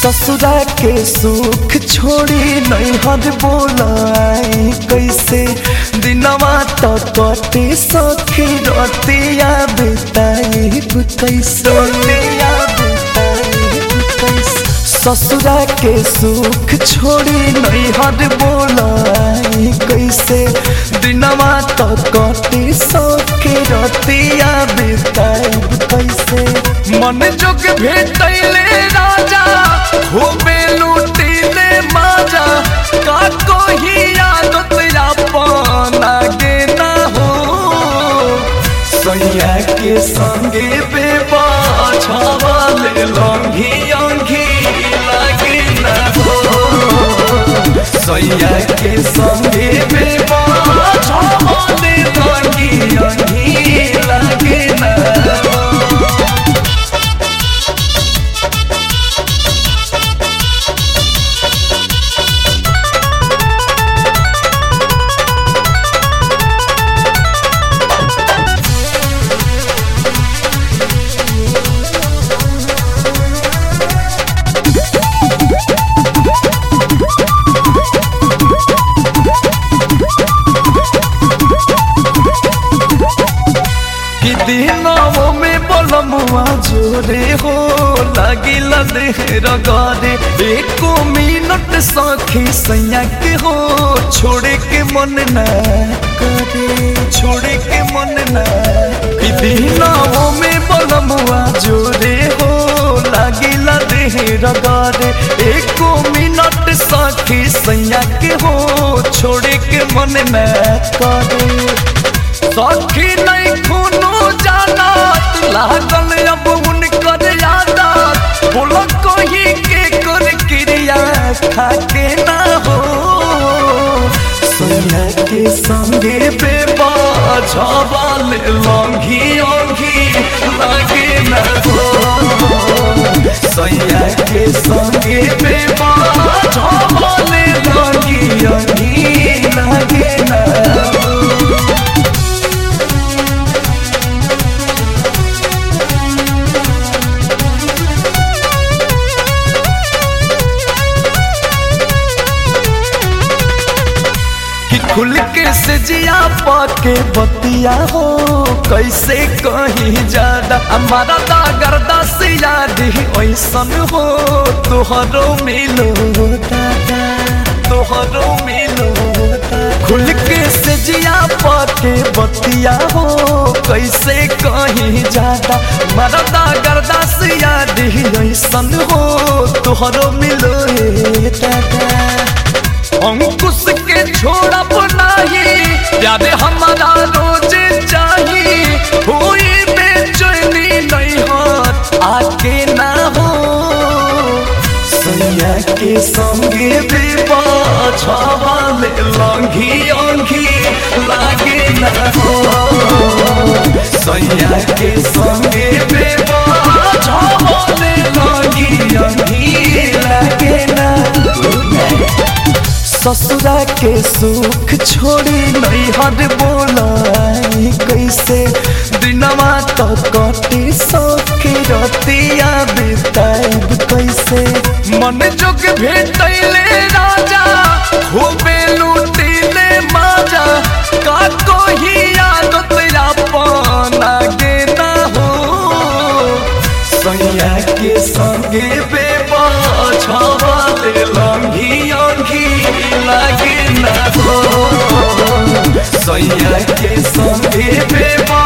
ससुरा के सुख छोड़ी नैहर बोलाई कैसे दिनवा तो कटे सखी रतिया बिताई कैसे रतिया बिताई कैसे ससुरा के सुख छोड़ी नैहर बोलाई कैसे दिनवा तो कटे सखी रतिया बिताई कैसे मन जोग भेटैले राजा खूबे लूटिले माजा का कोही आदत अपन आगे ना हो सैया के संगे बेबा छावाले लंघी अंघी लागे ना हो सैया के संगे बेबा छावाले लंघी अंघी लागे ना हो कि दिनों में बोलमुआ जोरे हो लागिल देहर गरे एको मिनट सखी सैया के हो छोड़े के मन न करे छोड़े के मन न कि दिनों में बोलमुआ जोरे हो लागिल देहर गरे एको मिनट सखी सैया के हो छोड़े के मन न करे सखी नहीं खूनो जानत लागल अब उनकर यादत बोलो कोही के कर क्रिया खाके ना हो सोया के संगे बेबा छवाल लंघी ओंघी लागे ना हो सोया के संगे बेबा छवाल लंघी ओंघी लागे ना हो कि खुल के से जिया पाके बतिया हो कैसे कहीं ज्यादा हमारा दागरदा से याद ही ऐसन हो तोहरो मिलो दादा तोहरो मिलो दादा खुल के से जिया पाके बतिया हो कैसे कहीं ज्यादा हमारा दागरदा से याद ही ऐसन हो तोहरो मिलो हे दादा अंकुश के छोड़ा बनाही प्यार हमारा रोज चाहिए हुई बेचैनी नहीं हाथ आके ना हो सैया के संगे बेबा छावाले लंघी अंघी लागे ना हो सैया के संगे बेबा छावाले लंघी अंघी लागे ना ससुरा के सुख छोड़ी नैहर बोलाई कैसे दिनवा तो कटी सखी रतिया बिताइब कैसे मन जोग भेटैले राजा खूबे लूटिले माजा का कोही आदत अपन आगे ना हो सैया के संगे बेबा छवाले लंघी अंघी लागे ना हो सैया के संगे बेबा